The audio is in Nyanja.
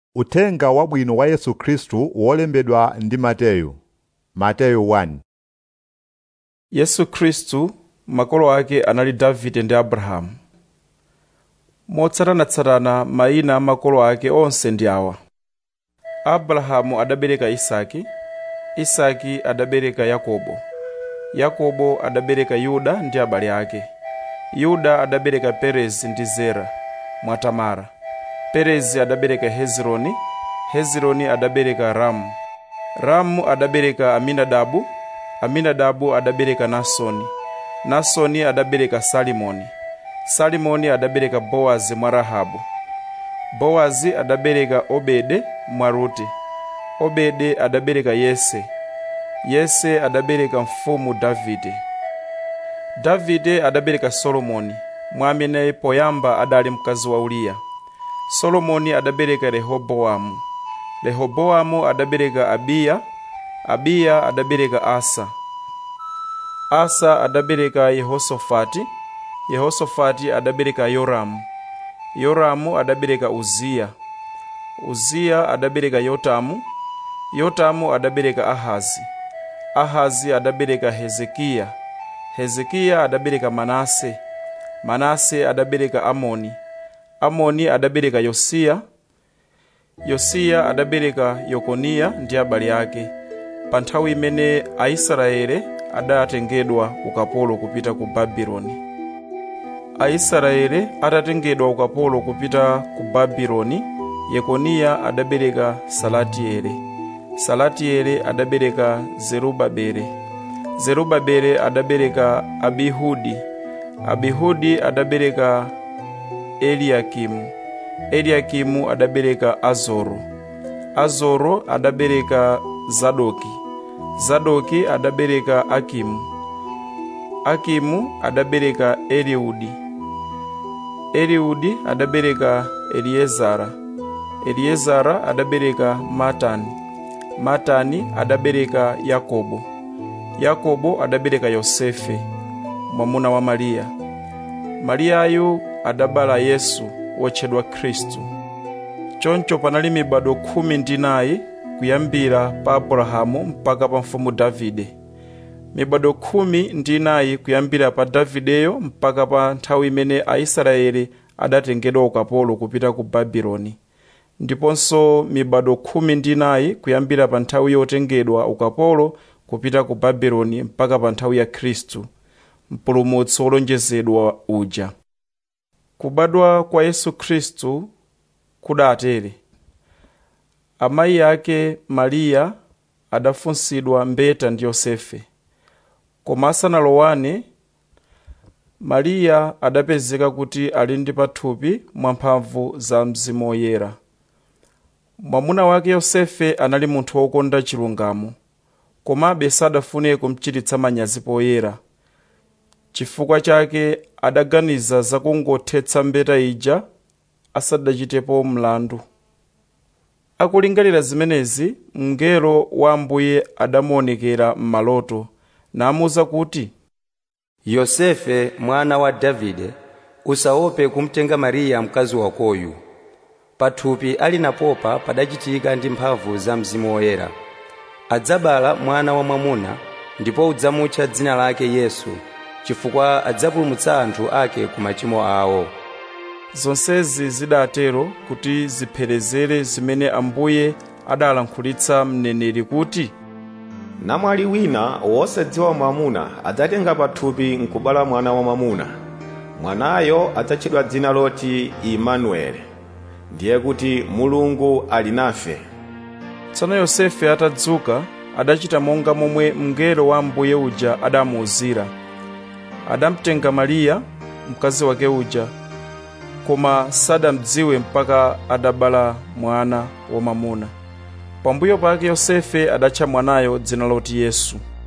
Uthenga wabwino wa Yesu Khristu wolembedwa ndi Mateyu. Mateyu 1 yesu khristu makolo ake anali davide ndi abrahamu motsatanatsatana mayina a makolo ake onse ndi awa abrahamu adabereka isaki isaki adabereka yakobo yakobo adabereka yuda ndi abale ake yuda adabereka perezi ndi zera mwa tamara perezi adabereka hezironi hezironi adabereka ramu ramu adabereka aminadabu aminadabu adabereka nasoni nasoni adabereka salimoni salimoni adabereka bowazi mwa rahabu bowazi adabereka obede mwa rute obede adabereka yese yese adabereka mfumu davide davide adabereka solomoni mwa amene poyamba adali mkazi wa uriya solomoni adabereka rehobowamu rehobowamu adabereka abiya abiya adabereka asa asa adabereka yehosofati yehosofati adabereka yoramu yoramu adabereka uziya uziya adabereka yotamu yotamu adabereka ahazi ahazi adabereka hezekiya hezekiya adabereka manase manase adabereka amoni amoni adabereka yosiya yosiya adabereka yekoniya ndi abale ake pa nthawi imene aisraele adatengedwa ukapolo kupita ku babuloni aisraele atatengedwa ukapolo kupita ku babuloni yekoniya adabereka salatieli salatieli adabereka zerubabele zerubabele adabereka abihudi abihudi adabereka eliyakimu eliyakimu adabereka azoro azoro adabereka zadoki zadoki adabereka akimu akimu adabereka eliudi eliudi adabereka eliezara eliezara adabereka matani matani adabereka yakobo yakobo adabereka yosefe mwamuna wa mariya mariyayu adabala yesu wotchedwa khristu choncho panali mibado khumi ndi inayi kuyambira pa abrahamu mpaka pa mfumu davide mibado khumi ndi inayi kuyambira pa davideyo mpaka pa nthawi imene aisraeli adatengedwa ukapolo kupita ku babuloni ndiponso mibado khumi ndi inayi kuyambira pa nthawi yotengedwa ukapolo kupita ku babuloni mpaka pa nthawi ya khristu mpulumutsi wolonjezedwa uja kubadwa kwa yesu khristu kudatere amayi ake mariya adafunsidwa mbeta ndi yosefe koma asanalowane mariya adapezeka kuti ali ndi pathupi mwamphamvu za mzimu woyera mwamuna wake yosefe anali munthu wokonda chilungamo komabe sadafune kumchititsa manyazi poyera chifukwa chake adaganiza zakungothetsa mbeta ija asadachitepo mlandu akulingalira zimenezi mngelo wa ambuye adamuonekera m'maloto namuwuza kuti yosefe mwana wa davide usaope kumtenga mariya mkazi wakoyu pathupi ali napopa padachitika ndi mphamvu za mzimu woyera adzabala mwana wa mwamuna ndipo udzamutcha dzina lake yesu chifukwa adzapulumutsa anthu ake ku machimo awo zonsezi zidatero kuti zipherezere zimene ambuye adalankhulitsa mneneri kuti namwali wina wosadziwa mwamuna adzatenga pathupi nkubala mwana wa mwamuna mwanayo adzatchedwa dzina loti imanueli ndiye kuti mulungu ali nafe tsono yosefe atadzuka adachita monga momwe mngelo wa ambuye uja adamuwuzira adamtenga mariya mkazi wake uja koma sadamdziwe mpaka adabala mwana wamwamuna pambuyo pake yosefe adatcha mwanayo dzina loti yesu